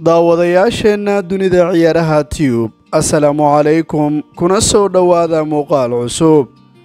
daawadayaasheenna dunida ciyaaraha tiyub assalaamu calaykum kuna soo dhowaada muuqaal cusub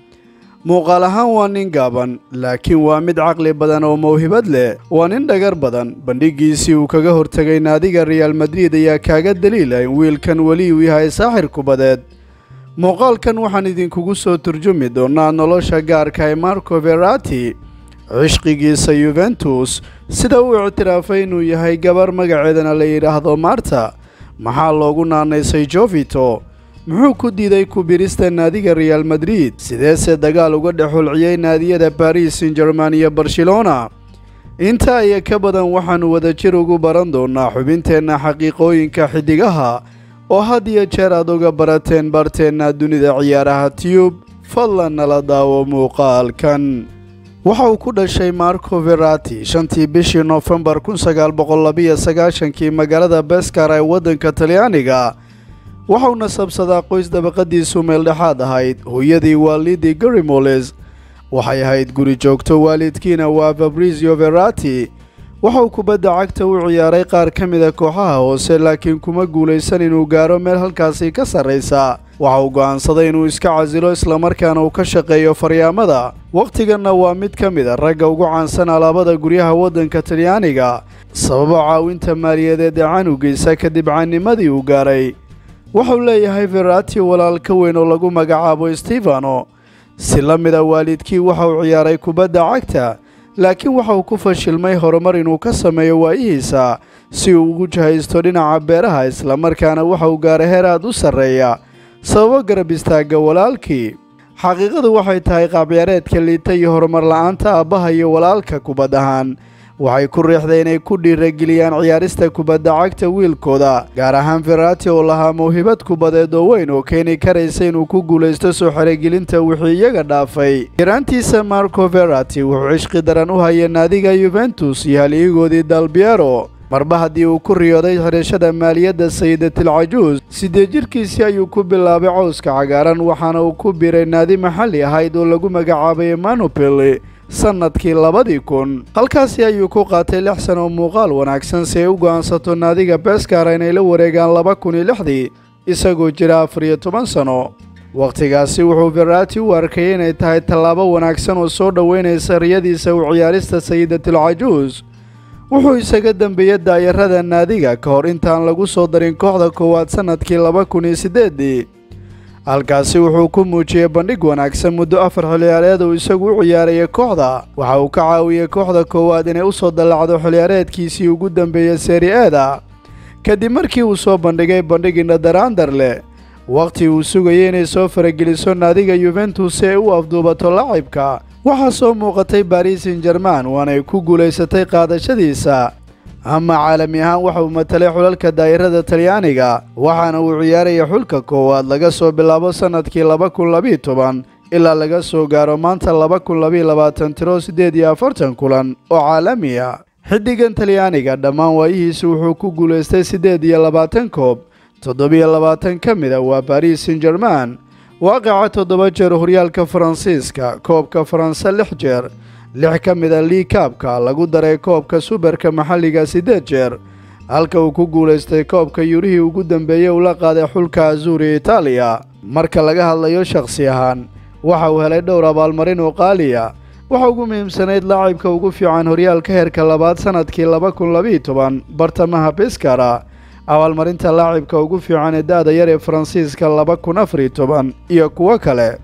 muuqaal ahaan waa nin gaaban laakiin waa mid caqli badan oo mawhibad leh waa nin dhagar badan bandhigiisii uu kaga hortegay naadiga reaal madrid ayaa kaaga daliila in wiilkan weli uu yahay saaxir kubadeed muuqaalkan waxaan idinkugu soo turjumi doonaa nolosha gaarka ee marco verati cishqigiisa yuventus sida uu ictiraafay inuu yahay gabar magaceedana la yidhaahdo marta maxaa loogu naanaysay jovito muxuu ku diiday kubirista naadiga reaal madrid sideese dagaal uga dhex hulciyey naadiyada baris san german iyo barcelona intaa iyo ka badan waxaannu wadajir ugu baran doonaa xubinteenna xaqiiqooyinka xiddigaha oo had iyo jeer aad uga barateen barteenna dunida ciyaaraha tiyub fadlan nala daawo muuqaalkan waxa uu ku dhashay marco verati shantii bishii noofembar kun sagaal boqol labiyo sagaashankii magaalada beskar ee waddanka talyaaniga waxauu nasabsadaa qoys dabaqadiisu meeldhexaad ahayd hooyadii waa lidi garimoles waxay ahayd guri joogto waalidkiina waa fabrizio verati waxauu kubadda cagta u ciyaaray qaar ka mida kooxaha hoose laakiin kuma guulaysan inuu gaaro meel halkaasi ka sarraysa waxa uu go'aansaday inuu iska casilo islamarkaana uu ka shaqeeyo faryaamada wakhtiganna waa mid ka mid a ragga ugu caansan alaabada guryaha waddanka talyaaniga sababo caawinta maaliyadeed ee canuggiisa kadib caanimadii uu gaaray wuxuu leeyahay verati walaal ka weyn oo lagu magacaabo stefano si la mida waalidkii waxa uu ciyaaray kubadda cagta laakiin waxa uu ku fashilmay horumar inuu ka sameeyo waayihiisa si uu ugu jahaysto dhinaca beeraha islamarkaana waxa uu gaaray heer aad u sarreeya sababo garab istaagga walaalkii xaqiiqadu waxay tahay qaabciyaareedka liita iyo horumar la'aanta aabbaha iyo walaalka kubad ahaan waxay ku riixday inay ku dhiirageliyaan ciyaarista kubadda cagta wiilkooda gaar ahaan verati oo lahaa mawhibad kubadeed oo weyn oo keeni karaysa inuu ku guulaysto soo xerogelinta wixii iyaga dhaafay yaraantiisa marco verati wuxuu cishqi daran u hayay naadiga yuventus iyo haliigoodii dalbiero marba haddii uu ku riyooday xidhashada maaliyadda sayidatil cajuus siddeed jirkiisii ayuu ku bilaabay cawska cagaaran waxaana uu ku biray naadi maxalli ahayd oo lagu magacaabay emanopeli sannadkii labadii kun halkaasi ayuu ku qaatay lix san oo muuqaal wanaagsan si ay u go'aansato naadiga beskara inay la wareegaan laba kun iyo lixdii isagoo jira afar iyo toban sano wakhtigaasi wuxuu verati u arkayay inay tahay tallaabo wanaagsan oo soo dhoweynaysa riyadiisa u ciyaarista sayidatil cajuus wuxuu isaga dembeeyey daayarada naadiga ka hor intaan lagu soo darin kooxda koowaad sannadkii laba kun iyo siddeedii halkaasi wuxuu ku muujiyey bandhig wanaagsan muddo afar xilciyaareed uu isagu u ciyaarayay kooxda waxa uu ka caawiyey kooxda koowaad inay u soo dallacdo xilciyaareedkiisii ugu dambeeyey seeri-eeda kadib markii uu soo bandhigay bandhig indhadaraandar leh wakhti uu sugayay inay soo farageliso naadiga yuventus si ay u afduubato lacibka waxaa soo muuqatay baris san german waanay ku guulaysatay qaadashadiisa ama caalami ahaan waxa uu matalay xulalka daa'irada talyaaniga waxaana uu ciyaaraya xulka koowaad laga soo bilaabo sannadkii laba kun labiiyo toban ilaa laga soo gaaro maanta laba kun labiiyo labaatan tiro siddeed iyo afartan kulan oo caalami ah xiddigan talyaaniga dhammaan waayihiisu wuxuu ku guulaystay siddeed iyo labaatan koob toddobiyo labaatan ka mid a waa baris san german waaqica toddoba jeer horyaalka faransiiska koobka faranse lix jeer lix ka mid a liikaabka lagu daray koobka subarka maxalliga siddeed jeer halka uu ku guulaystay koobka yurihii ugu dambeeyey uu la qaaday xulka azuuri itaaliya marka laga hadlayo shakhsi ahaan waxa uu helay dhowr abaalmarin oo qaaliya waxa ugu muhiimsanayd laacibka ugu fiican horyaalka heerka labaad sannadkii laba kun labiiyo toban bartamaha biskara abaalmarinta laacibka ugu fiican ee da'da yar ee faransiiska laba kun afariyo toban iyo kuwo kale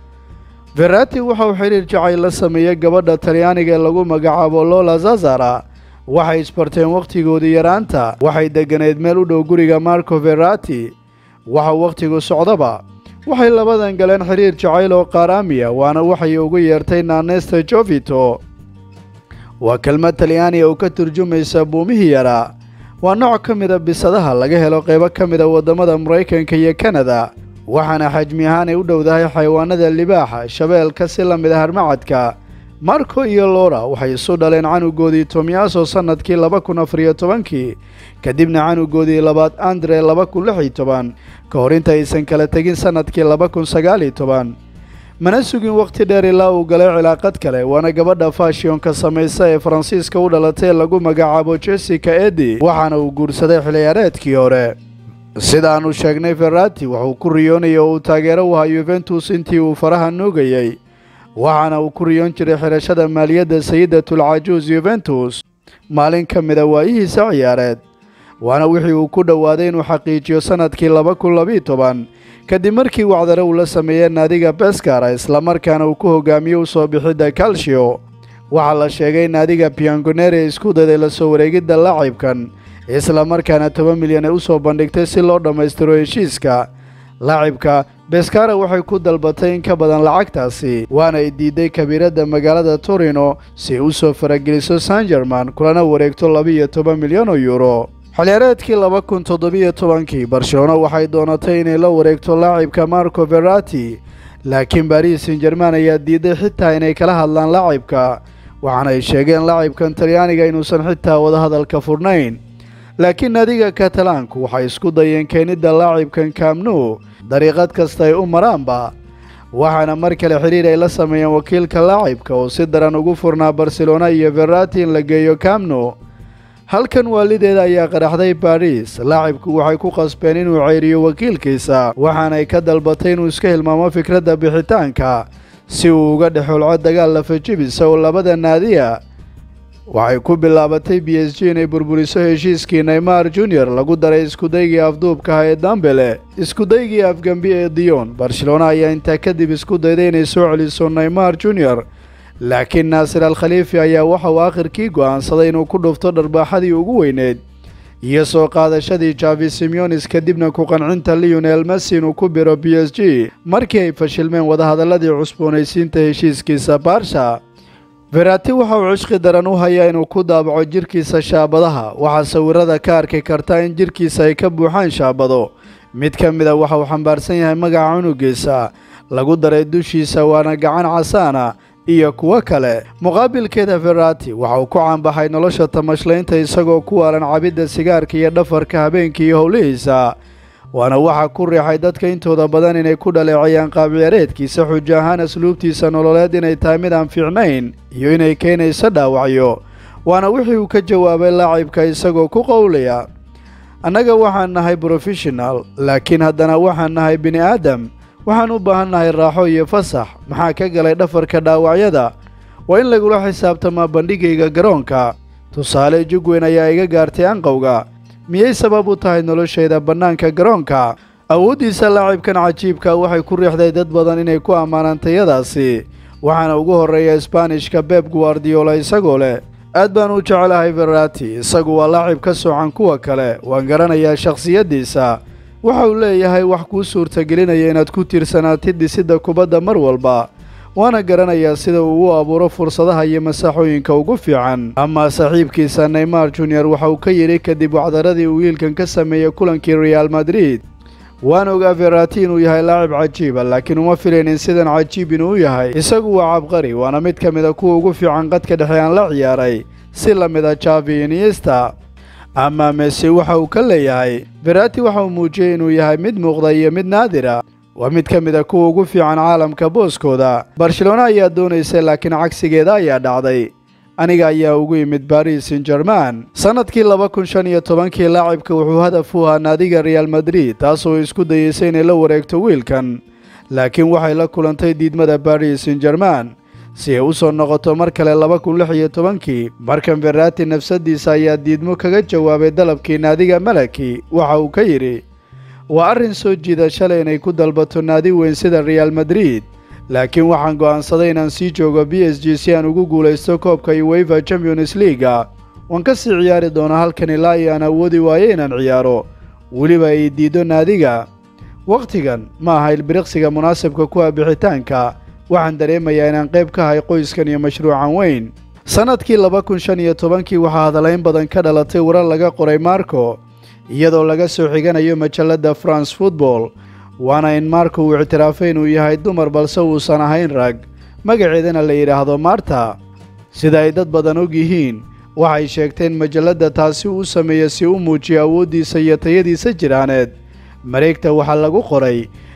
verati waxa uu xidhiir jacayl la sameeyey gabadha talyaaniga ee lagu magacaabo lola zazara waxay isbarteen wakhtigoodii yaraanta waxay degganayd meel u dhow guriga marco verati waxau wakhtigu socdaba waxay labadan galeen xidhiir jacayl oo qaaraamiya waana waxay ugu yeertay naaneysta jovito waa kelmad talyaaniga oo ka turjumaysa buumihii yaraa waa nooc ka mida bisadaha laga helo qaybo ka mida waddamada maraykanka iyo kanada waxaana xajmi ahaan ay u dhowdahay xayawaanada libaaxa shabeelka si la mid a harmacadka marco iyo lora waxay isu dhaleen canugoodii tomyaso sannadkii laba kun afariyo tobankii kadibna canugoodii labaad andre laba kun lix iyo toban ka hor inta aysan kala tegin sannadkii laba kun sagaaliyo toban mana sugin wakhti dheer ilaa uu galay cilaaqad kale waana gabadha fashionka samaysa ee faransiiska u dhalatay ee lagu magacaabo jessica edi waxaana uu guursaday xiliyaareedkii hore sidaannu sheegnay ferrati wuxuu ku riyoonayay oo uu taageero u ahaa yuventus intii uu faraha nuugayey waxaana uu ku riyoon jiray xidhashada maaliyadda sayidatul cajuus yuventus maalin ka mida waayihiisa ciyaareed waana wixii uu ku dhowaaday inuu xaqiijiyo sannadkii laba kun labiiyo toban kadib markii wacdare uu la sameeyey naadiga beskara islamarkaana uu ku hogaamiyey u soo bixidda calcio waxaa la sheegay naadiga piangonere isku dayday la soo wareegidda laacibkan islamarkaana toban milyan ay u soo bandhigtay si loo dhammaystiro heshiiska laacibka beskara waxay ku dalbatay in ka badan lacagtaasi waana ay diiday kabiiradda magaalada torino si ay u soo farageliso san german kulana wareegto laba-iyo toban milyan oo yuuro xiliyaareedkii laba kun toddobiyo tobankii barcelona waxay doonatay inay la wareegto laacibka marco verati laakiin baris san german ayaa diiday xitaa inay kala hadlaan laacibka waxaana ay sheegeen laacibkan talyaaniga inuusan xitaa wadahadalka furnayn laakiin naadiga katalaanku waxay isku dayeen keenidda laacibkan kaamnu dariiqad kasta ay u maraanba waxaana mar kale xidhiir ay la sameeyeen wakiilka laacibka oo si daran ugu furnaa barcelona iyo verati in la geeyo kaamnu halkan waalideeda ayaa qaraxday baris laacibku waxay ku qasbeen inuu ceyriyo wakiilkiisa waxaanay ka dalbatay inuu iska hilmaamo fikradda bixitaanka si uu uga dhexolco dagaal lafajibisa oo labada naadiya waxay ku bilaabatay b s g inay burburiso heshiiskii neymar junior lagu daray iskudaygii afduubkaha ee dambele iskudaygii afgambi ee dion barcelona ayaa intaa kadib isku dayday inay soo celiso neymar junior laakiin naasir al khaliifi ayaa waxa uu akhirkii go'aansaday inuu ku dhufto dharbaaxadii ugu weyneyd iyo soo qaadashadii javi simeonis kadibna ku qancinta leonel messi inuu ku biro b s g markii ay fashilmeen wadahadalladii cusboonaysiinta heshiiskiisa baarsha verati waxa uu cishqi daran u hayaa inuu ku daabaco jirkiisa shaabadaha waxaa sawirada ka arki kartaa in jirkiisa ay ka buuxaan shaabado mid ka mida waxa uu xambaarsan yahay magaca cunugiisa lagu daray dushiisa waana gacan casaana iyo kuwo kale muqaabilkeeda verati waxa uu ku caanbaxay nolosha tamashlaynta isagoo ku waalan cabidda sigaarka iyo dhafarka habeenkii iyo howlihiisa waana waxa ku riixay dadka intooda badan inay ku dhaleecayaan qaabciyaareedkiisa xujo ahaan asluubtiisa nololeed inay tahay mid aan fiicnayn iyo inay keenayso dhaawacyo waana wixii uu ka jawaabay laacibka isagoo ku qowlaya annaga waxaan nahay brofeshinal laakiin haddana waxaan nahay bini aadam waxaan u baahan nahay raaxo iyo fasax maxaa ka galay dhafarka dhaawacyada waa in lagula xisaabtamaa bandhigayga garoonka tusaale jugweyn ayaa iga gaartay anqowga miyay sabab u tahay noloshayda bannaanka garoonka awooddiisa laacibkan cajiibka waxay ku riixday dad badan inay ku ammaanaan tayadaasi waxaana ugu horreeya isbaanishka beb guardiola isagoo leh aad baan u jecelahay verati isagu waa laacib ka soocan kuwa kale waan garanayaa shakhsiyaddiisa waxa uu leeyahay wax kuu suurtagelinaya inaad ku tiirsanaatid dhisidda kubadda mar walba waana garanayaa sida uu u abuuro fursadaha iyo masaaxooyinka ugu fiican amaa saaxiibkiisa neymar junior waxa uu ka yidhi kadib wacdaradii uu wiilkan ka sameeyey kulankii reaal madrid waan ogaa verati inuu yahay laacib cajiiba laakiin uma filaynin sidan cajiib inuu yahay isagu waa cabqari waana mid ka mid a kuwa ugu fiican qadka dhexe aan la ciyaaray si la mid a javi iniesta amaa mese waxa uu ka leeyahay verati waxa uu muujiyey inuu yahay mid muuqda iyo mid naadira waa mid ka mid a kuwa ugu fiican caalamka booskooda barcelona ayaa doonaysay laakiin cagsigeeda ayaa dhacday aniga ayaa ugu yimid baris san german sannadkii laba kun shan iyo tobankii laacibka wuxuu hadaf u ahaa naadiga reaal madrid taasoo isku dayeysay inay la wareegto wiilkan laakiin waxay la kulantay diidmada baris san german si ay u soo noqoto mar kale laba kun lix iyo tobankii markan verati nafsaddiisa ayaa diidmo kaga jawaabay dalabkii naadiga malaki waxa uu ka yidhi waa arrin soo jiida shalay inay ku dalbato naadi weyn sida reaal madrid laakiin waxaan go'aansaday inaan sii joogo b s g si aan ugu guulaysto koobka uwefa champions leaga waan ka sii ciyaari doonaa halkan ilaa iyo aan awoodi waayo inaan ciyaaro weliba ay diiddo naadiga wakhtigan ma aha ilbiriqsiga munaasabka ku ah bixitaanka waxaan dareemayaa inaan qayb ka ahay qoyskan iyo mashruucan weyn sannadkii laba kun shan iyo tobankii waxaa hadalayn badan ka dhalatay warar laga qoray marco iyadoo laga soo xiganayo majalladda france football waana in marko uu ictiraafay inuu yahay dumar balse uusan ahayn rag magaceedana la yidhaahdo marta sida ay dad badan og yihiin waxay sheegteen majalladda taasi uu sameeya si u muujiyo awooddiisa iyo tayadiisa jiraaneed mareegta waxaa lagu qoray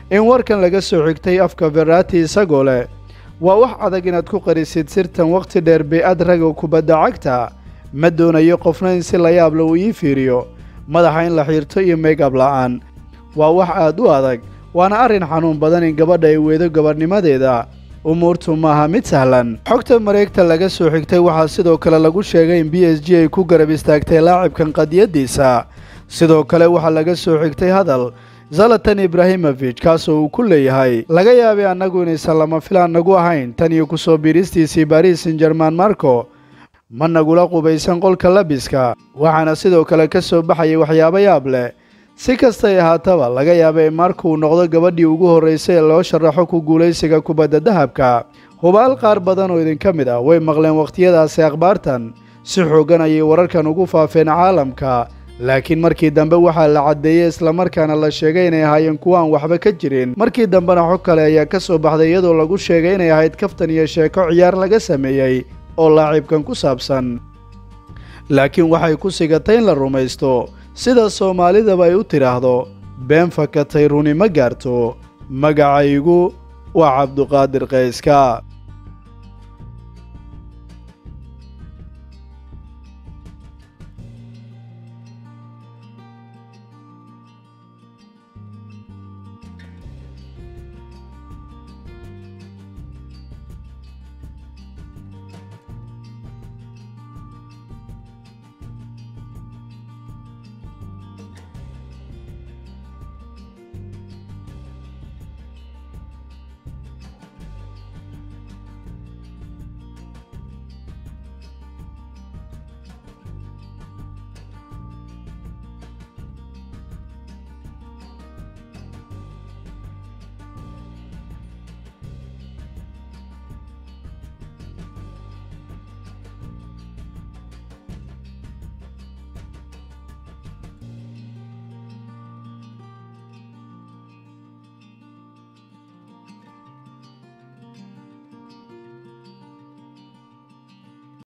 in warkan laga soo xigtay afka verati isagoo leh waa wax adag inaad ku qarisid sirtan wakhti dheer bey-ad raga kubadda cagta ma doonayo qofna in si layaabla uu ii fiiriyo madaxa in la xiirto iyo meegab la'aan waa wax aad u adag waana arrin xanuun badan in gabadha ay weydo gabadhnimadeeda umuurtu maaha mid sahlan xogta mareegta laga soo xigtay waxaa sidoo kale lagu sheegay in b s g ay ku garab istaagtay laacibkan qadiyaddiisa sidoo kale waxaa laga soo xigtay hadal zalatan ibraahimofij kaasoo uu ku leeyahay laga yaabay annagu inaysan lama filaan nagu ahayn tan iyo kusoo biiristiisii baris san jerman marco ma nagula qubaysan qolka labiska waxaana sidoo kale ka soo baxayay waxyaabo yaab leh si kastay ahaataba laga yaaba in marka uu noqdo gabadhii ugu horraysay ee loo sharaxo ku guulaysiga kubadda dahabka hubaal qaar badan oo idinka mid ah way maqleen wakhtiyadaasi akhbaartan si xooggan ayay wararkan ugu faafeen caalamka laakiin markii dambe waxaa la caddeeyey islamarkaana la sheegay inay ahaayeen kuwa aan waxba ka jirin markii dambena xog kale ayaa ka soo baxday iyadoo lagu sheegay inay ahayd kaftan iyo sheeko ciyaar laga sameeyey oo laacibkan ku saabsan laakiin waxay ku sigatay in la rumaysto sida soomaalidaba ay u tidhaahdo been fakatay runi ma gaarto magacaygu waa cabduqaadir qayska